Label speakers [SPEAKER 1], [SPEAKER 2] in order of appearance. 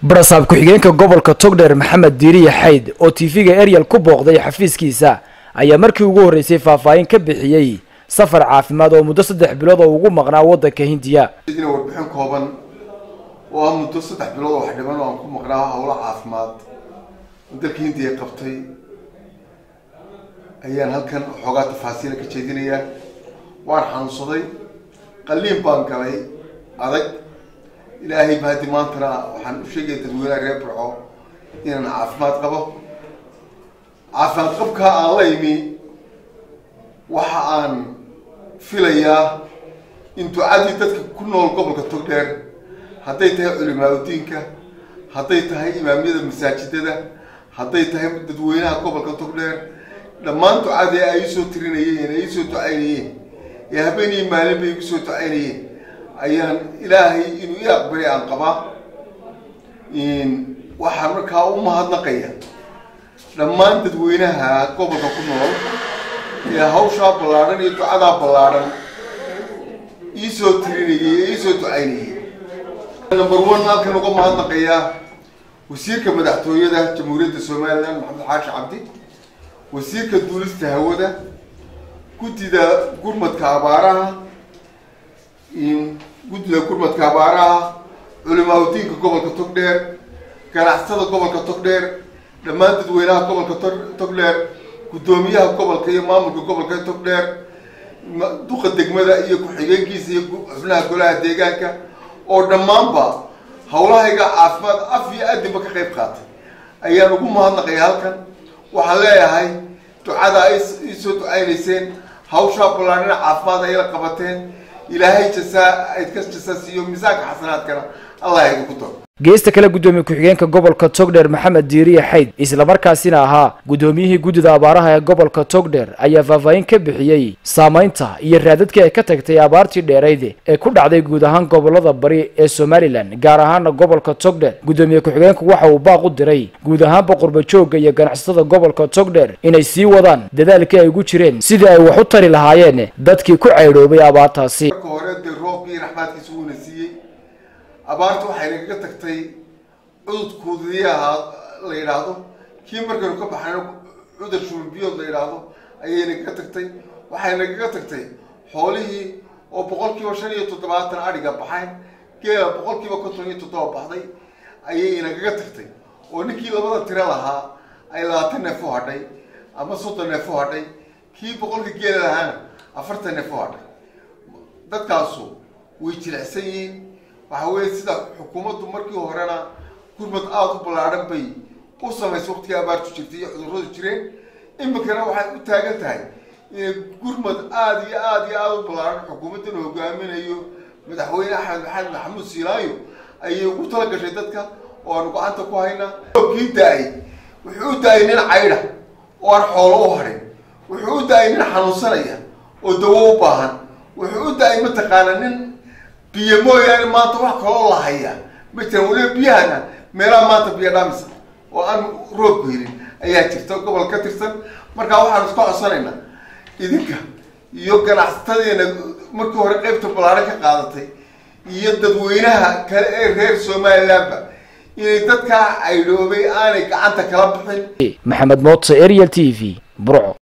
[SPEAKER 1] barasaab ku-xigeenka gobolka togdheer maxamed diiriye xayd oo tv-ga eryal ku booqday xafiiskiisa ayaa markii ugu horreysay faahfaahin ka bixiyey safar caafimaad oo muddo saddex bilood oo ugu maqnaa waddanka hindiya
[SPEAKER 2] idina warbixin kooban oo ah muddo saddex bilood oo wax dhiban oo aan ku maqnaa howlo caafimaad oo dalka hindiya qabtay ayaan halkan xoogaa tafaasiila ka jeedinayaa waan xanuunsaday qalliin baan galay adag ilaahay ba haddi maantana waxaan u sheegaya dadweynaha reer burco inaan caafimaad qabo caafimaad qabkaa aan la imi waxa aan filayaa in ducadii dadka ku nool gobolka togdheer hadday tahay culimaadudiinka hadday tahay imaamyada masaajidada hadday tahay dadweynaha gobolka togdheer dhammaan ducadii ay isoo tirinayeen ay isoo ducaynayeen ee habeenii maalin bay igu soo ducaynayeen ayaan ilaahay inuu i aqbalay aan qabaa waxaan markaa u mahadnaqaya dhammaan dadweynaha gobolka ku nool ee hawshaa ballaadhan iyo ducadaa ballaadhan iisoo tirinayay ee iisoo ducaynayay number one halkan uga mahadnaqayaa wasiirka madaxtooyada jamhuuriyadda somalilan maxamed xaashi cabdi wasiirka duulista hawada guddida gurmadka abaaraha guddida gurmadka abaaraha culimaadudiinka gobolka togdheer ganacsatada gobolka togdheer dhammaan dadweynaha gobolka togdheer guddoomiyaha gobolka iyo maamulka gobolka togdheer duqa degmada iyo ku-xigeenkiisa iyo xubnaha golaha deegaanka oo dhammaanba hawlahayga caafimaad af iyo adinba ka qayb qaatay ayaan ugu mahadnaqaya halkan waxaan leeyahay ducada ay iisoo ducaynayseen hawshaa ballaadhina caafimaad ayla qabateen ilaahay jasaa ayd ka jasaa siiyo miisaanka xasanaadkana allah idinku daro
[SPEAKER 1] geesta kale guddoomiye ku-xigeenka gobolka togdheer maxamed diiriye xayd islamarkaasina ahaa guddoomiyihii guddida abaaraha ee gobolka togdheer ayaa faahfaahin ka bixiyey saamaynta iyo raadadkii ay ka tagtay abaartii dheerayde ee ku dhacday guud ahaan gobolada bari ee somalilan gaar ahaana gobolka togdheer guddoomiye ku-xigeenku waxa uu baaq u diray guud ahaanba qurbajoogga iyo ganacsatada gobolka togdheer inay sii wadaan dadaalkii ay ugu jireen sidii ay wax u tari lahaayeen dadkii ku caydhoobay abaartaasi
[SPEAKER 2] marka hore dee roobkii raxmaadkiisa wuuna siiyey abaarta waxay nagaga tagtay cududkoodii ahaa la yidhaahdo kii markaynu ka baxnayno cudur shumbiyood la yidhaahdo ayay nagaga tagtay waxay nagaga tagtay xoolihii oo boqol kiiba shan iyo toddobaatan adhiga baxayn geela boqol kiiba konton iyo toddoba baxday ayay nagaga tagtay oo ninkii labada tiro lahaa ay labaatan neef u hadhay ama soddon neef u hadhay kii boqolka geela lahaana afartan neef u hadhay dadkaasu way jilicsan yihiin waxa weeye sida xukuumaddu markii horena gurmad aada u ballaadhan bay u samaysay waqtigii abaartu jirtay iyo cudurradu jireen iminkana waxay u taagan tahay inay gurmad aada iyo aada iyo aada u ballaadhan xukuumaddan hogaaminayo madaxweyne axmed maxamed maxamuud siilaayo ayay ugu tala gashay dadka oo aanu gacanta ku haynaa kii da-ay wuxuu u da-ay nin caydha oo aan xoolo u hadhin wuxuu u da-ay nin xanuunsanaya oo dawo u baahan wuxuu u da-ay mataqaana nin biyo mooyaane maanta wax kaloo la hayaa ma jiraan weliba biyahana meelaha maanta biyo dhaamisa oo aan roobku helin ayaa jirta gobol ka tirsan markaa waxaan iska codsanaynaa idinka iyo ganacsatadeena markii hore qeybta ballaadhan ka qaadatay iyo dadweynaha kale ee reer somalilandba inay dadkaa caydhoobay aanay gacanta kala bixin
[SPEAKER 1] maxamed mootse ariel t v burco